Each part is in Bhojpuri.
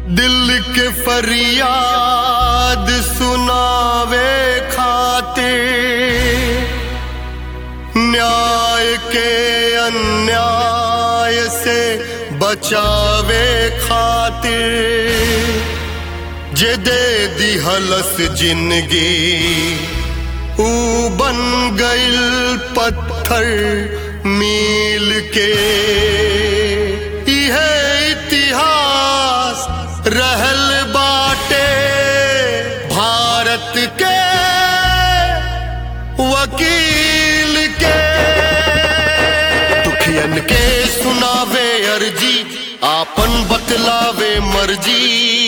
दिल के फरियाद सुनावे खातिर न्याय के अन्याय से बचावे खातिर जे दे दिहलस जिंदगी ऊ बन गइल पत्थर मील के इहे इतिहास रहल बाटे भारत के वकील के दुखियन के सुनावे अर्जी आपन बतलावे मर्जी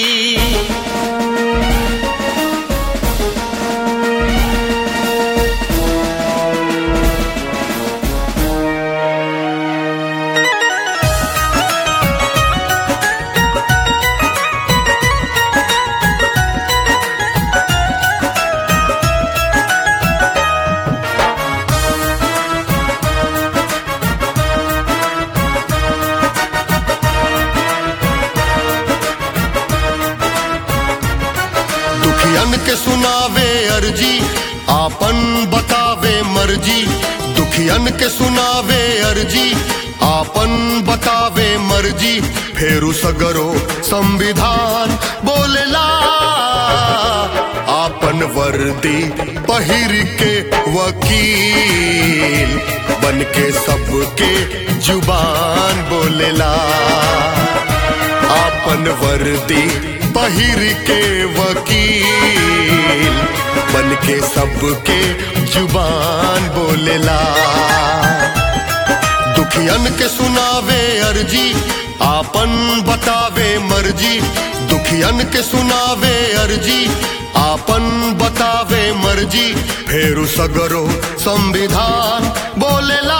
दुखियन के सुनावे अर्जी आपन बतावे मर्जी दुखियन के सुनावे अर्जी आपन बतावे मर्जी फेरू सगरो संविधान बोलेला आपन वर्दी पहिर के वकील बन के सबके जुबान बोलेला आपन वर्दी पहिर के वकील बन के सबके जुबान बोलेला दुखियन के सुनावे अर्जी आपन बतावे मर्जी दुखियन के सुनावे अर्जी आपन बतावे मर्जी फेरू सगरो संविधान बोलेला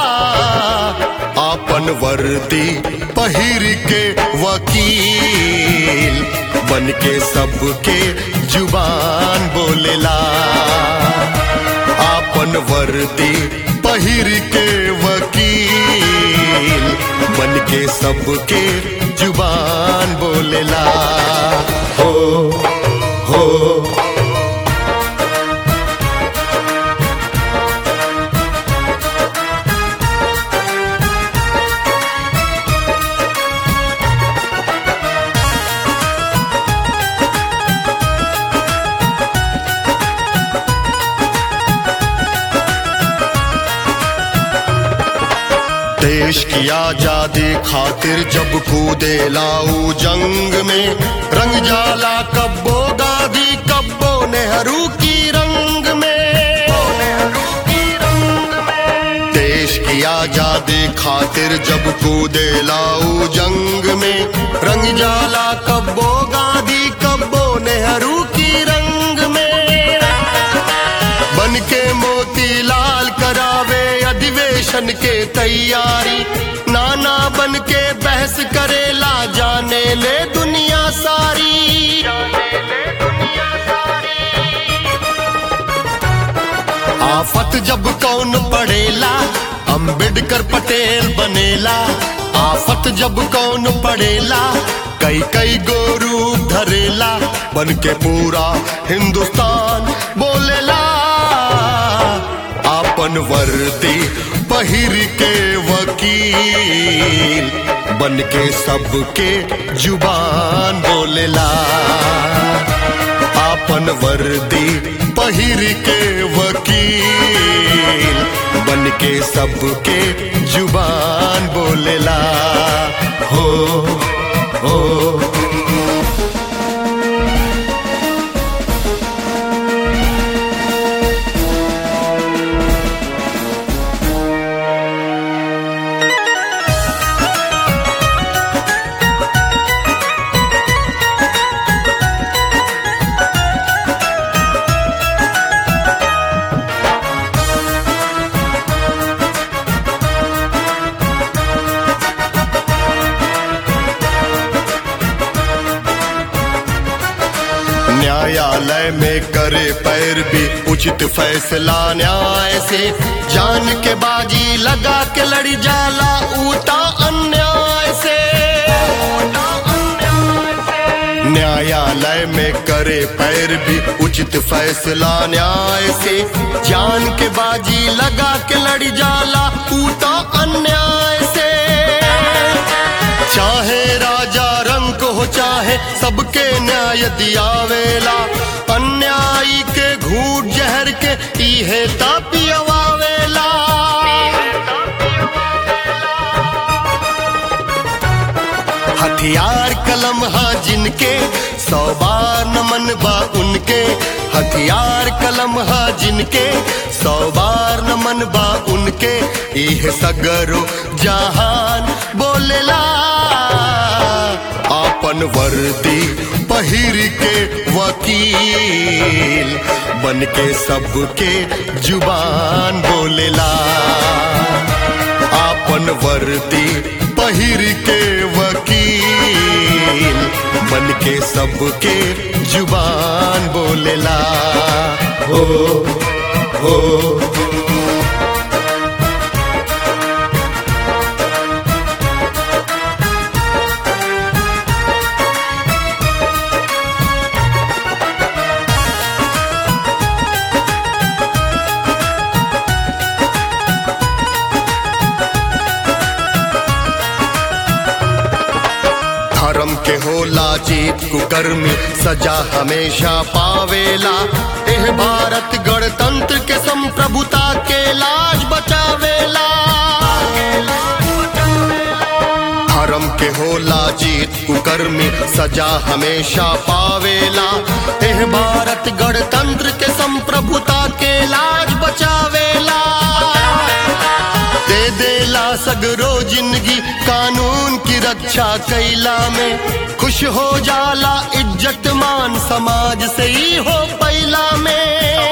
आपन वर्दी पहिर के वकील बन के सबके जुबान बोलेला आपन वर्दी पहिर के वकील बन के सबके जुबान बोलेला हो हो देश की आजादी खातिर जब कूदे लाऊ जंग में रंग जाला कब्बो गांधी कब्बो नेहरू की रंग में देश की आजादी खातिर जब कूदे लाऊ जंग में रंग जाला कब्बो गांधी कब्बो नेहरू की रंग में बन के मोती लाल करावे अधिवेशन के तैयारी नाना बन के बहस करेला जाने ले दुनिया सारी आफत जब कौन पड़ेला अंबेडकर पटेल बनेला आफत जब कौन पड़ेला कई कई गो रूप धरेला बन के पूरा हिंदुस्तान बोलेला आपन वर्दी पहिर के वकील बन के सबके जुबान बोलेला आपन वर्दी पहिर के वकील बन के सबके जुबान बोलेला हो हो न्यायालय में करे पैर भी उचित फैसला न्याय से जान के बाजी लगा के लड़ी जाला ऊता अन्याय से न्यायालय में करे पैर भी उचित फैसला न्याय से जान के बाजी लगा के लड़ जाला ऊ तो अन्याय से चाहे राजा रंग हो चाहे सबके न्याय दियावेला अन्यायी के घूट जहर के इहे तापियवावेला हथियार कलम हा जिनके सौ बार नमन बा उनके हथियार कलम हा जिनके सौ बार नमन बा उनके इह सगरो जहान बोलेला आपन वर्दी पहिर के वकील बन के सबके जुबान बोलेला आपन वर्दी पहिर के वकील बन के सबके जुबान बोलेला हो हो धर्म के होला जीत कुकर्मी सजा हमेशा पावेला एह भारत गणतंत्र के संप्रभुता के लाज बचावेला धर्म के होला जीत कुकर्मी सजा हमेशा पावेला एह भारत गणतंत्र के संप्रभुता के लाज बचावेला दे देला सगरो जिंदगी कानून की रक्षा कैला में खुश हो जाला इज्जत मान समाज से ही हो पैला में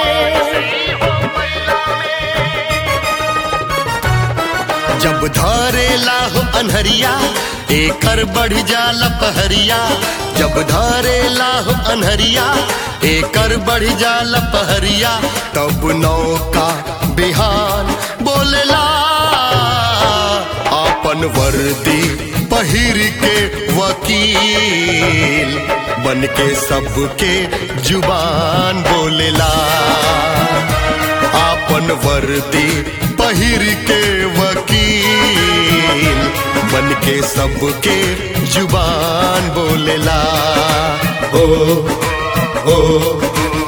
जब धारेला हो अनहरिया एकर बढ़ जाला पहरिया जब धारेला हो अनहरिया एकर बढ़ जाला पहरिया तब नौका बिहान बोलेला आपन वर्दी पहिर के वकील बन के सबके जुबान बोलेला आपन वर्दी पहिर के वकील बन के सबके जुबान बोलेला ओ ओ